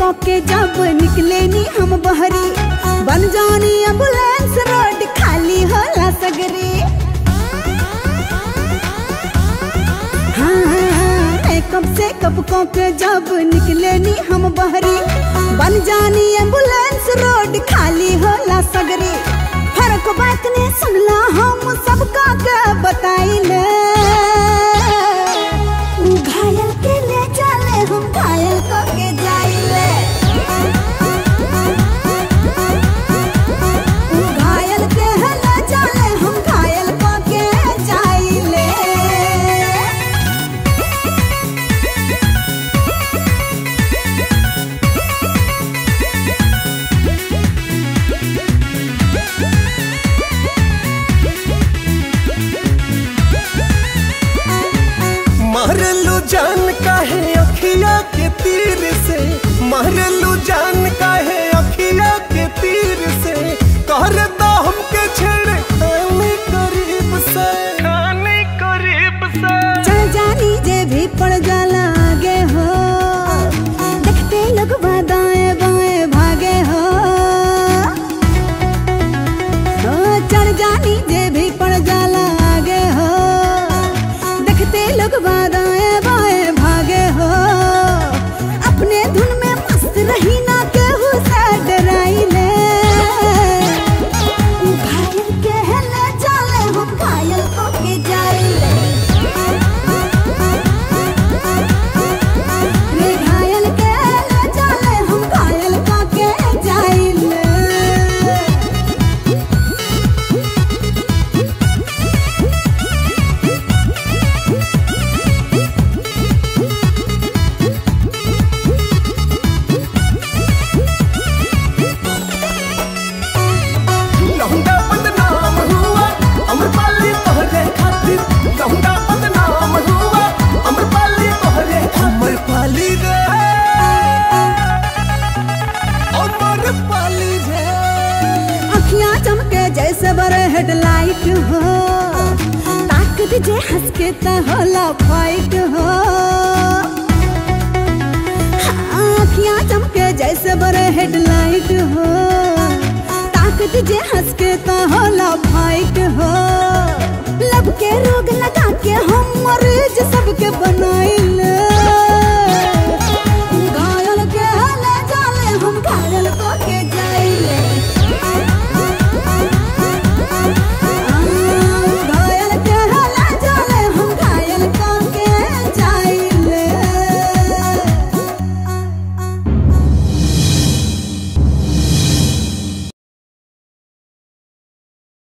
को के जब निकले नी हम बहरी बन जानी एम्बुलेंस रोड खाली होला सगरी हाँ हाँ हाँ मेकअप से कब को के जब निकले नी हम बहरी बन जानी एम्बुलेंस रोड खाली होला सगरी फर्क बात ने सुनला हम सबका के बताइले घायल के ले चले हम घायल को के जाइले घायल के ले चले हम घायल को के जाइले मारलू जान काहे अखिया के तीर से मारलू जान काहे अखिया के तीर से कर दो हमके छेड़ खाने करीब से खाने करीब से चल जानी जे भी पड़ जाला आगे हो देखते लोग दाएं बाएं भागे हो ओ, चल जानी जे भी पड़ जाला आगे हो देखते लोग दाएं बाएं भागे हो अपने धुन में मस्त रही ना केहू से डराइले घायल के ले चले हम घायल को के जाइले रे घायल के ले चले हम घायल को के जाइले लौंडा बदनाम हुआ अमरपाली तोहरे खातिर लौंडा बदनाम हुआ अमरपाली तोहरे अमरपाली रे अमरपाली रे अखियां चमके जैसे बड़े हेडलाइट हो ताकत जे हंस के त होला फाइट हो हाँ, अखियां चमके जैसे बड़े हेडलाइट हो ताकत जे हंस के त होला फाइट हो लब के रोग लगा के हम मरीज सबके बनाइल